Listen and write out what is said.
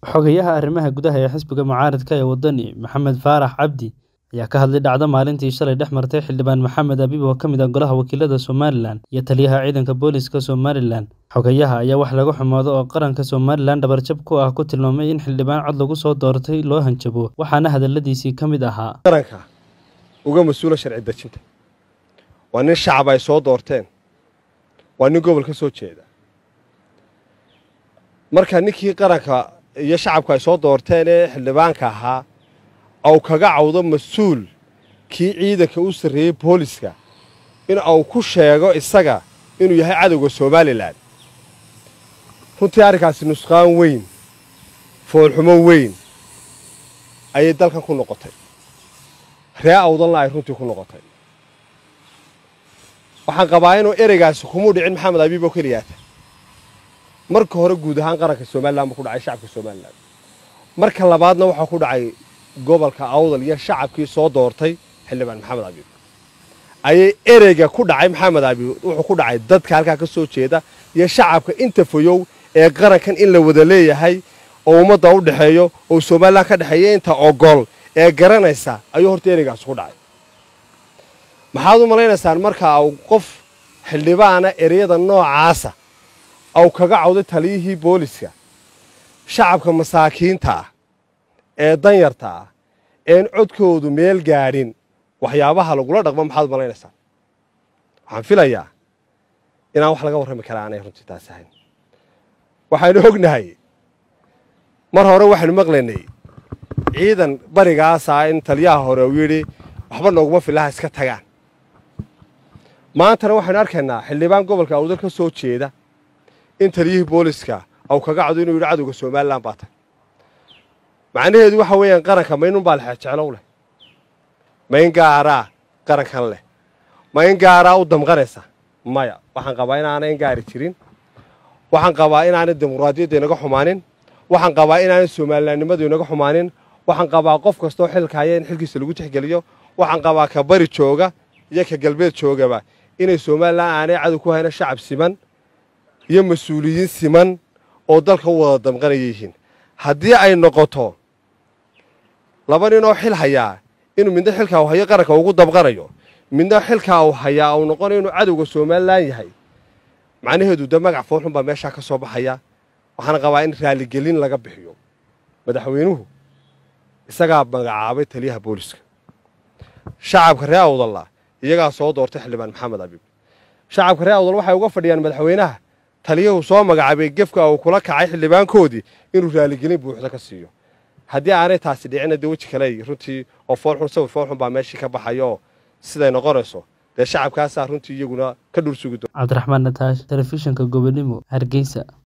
Xogayaha arrimaha gudaha ee xisbiga mucaaradka ee waddani, Maxamed Faarax Cabdi, ayaa ka hadlay dhacdo maalintii shalay dhex martay xildhibaan Maxamed Abiib oo ka mid ah Golaha Wakiilada Somalilan iyo taliyaha ciidanka booliska Somalilan. Xogayaha ayaa wax laga xumaado oo qaranka Somalilan dhabarjab ku ah ku tilmaamay in xildhibaan cod lagu soo doortay loo hanjabo, waxaana hadalladiisii ka mid ahaa. qaranka uga mas-uula sharci dejinta waa nin shacab ay soo doorteen waa nin gobol ka soo jeeda marka ninkii qaranka iyo shacabku ay soo doorteen ee xildhibaanka ahaa au kaga cawdo mas-uul kii ciidanka u sarreeyey booliska in au ku sheego isaga inuu yahay cadowga somalilan runtii arrinkaasi nusqaan weyn foolxumo weyn ayay dalkan ku noqotay ree awdanla ay runtii ku noqotay waxaan qabaa inuu ereygaasi kumuu dhicin maxamed abiib oo keliyaata marka hore guud ahaan qaranka somalilan buu ku dhacay shacabka somalilan marka labaadna waxaa ku dhacay gobolka awdal iyo shacabkii soo doortay xildhibaan maxamed abiib ayay ereyga ku dhacay maxamed abiib wuxuu ku dhacay dadka halkaa ka soo jeeda iyo shacabka inta fayow ee qarankan in la wada leeyahay oo ummadda u dhexeeyo oo somalilan ka dhexeeya inta ogol ee garanaysa ayuu horta ereygaas ku dhacay maxaad u malaynaysaan marka au qof xildhibaana ereyada noocaasa au kaga cawday taliyihii booliska shacabka masaakiinta ah ee danyarta ah een codkoodu meel gaadhin waxyaabaha lagula dhaqmo maxaad u malaynaysaan waxaan filayaa inaan wax laga warrami karaa aanay runtii taas ahayn waxaynu ognahay mar hore waxaynu maqlaynay ciidan barigaasaa in taliyaha hore uu yidhi waxba nooguma filaha iska tagaan maantana waxaynu arkaynaa xildhibaan gobolka awdal ka soo jeeda in taliyihii booliska au kaga cado inuu yidhi cadowga somalilan baa tag macnaheedu waxa weeyaan qaranka ma inunbaa lexejeclow leh ma in gaaraa qarankan leh ma in gaaraa u damqanaysa maya waxaan qabaa inaanay in gaari jirin waxaan qabaa inaanay dimuqraadiyadda inaga xumaanin waxaan qabaa inaanay somalilanimadu inaga xumaanin waxaan qabaa qof kastoo xilka haya in xilkiisa lagu tixgeliyo waxaan qabaa ka bari jooga iyo ka galbeed joogaba inay somalilan aanay cadow ku hayna shacab siman iyo mas-uuliyiin siman oo dalka u wada damqanaya yihiin haddii ay noqoto laba nin oo xil hayaa inuu midna xilkaa u hayo qaranka ugu damqanayo midna xilkaa uu hayaa uu noqonayo inuu cadowga somalilan yahay macnaheedu de magac foolxun baa meeshaa ka soo baxaya waxaana qabaa in raaligelin laga bixiyo madaxweynuhu isagaa magacaabay taliyaha booliska shacabka ree awdalla iyagaa soo doortay xildhibaan maxamed abiib shacabka ree awdal waxay uga fadhiyaan madaxweynaha taliyuhu soo magacaabay gefka uu kula kacay xildhibaankoodii inuu raaligelin buuxda ka siiyo haddii aanay taasi dhicina dee weji kale runtii oo foolxun sawir foolxun baa meeshii ka baxaya oo siday noqonayso dee shacabkaasaa runtii iyaguna ka dhursugi doon cabdiraxmaan nataash telefishinka gobonimo hargeysa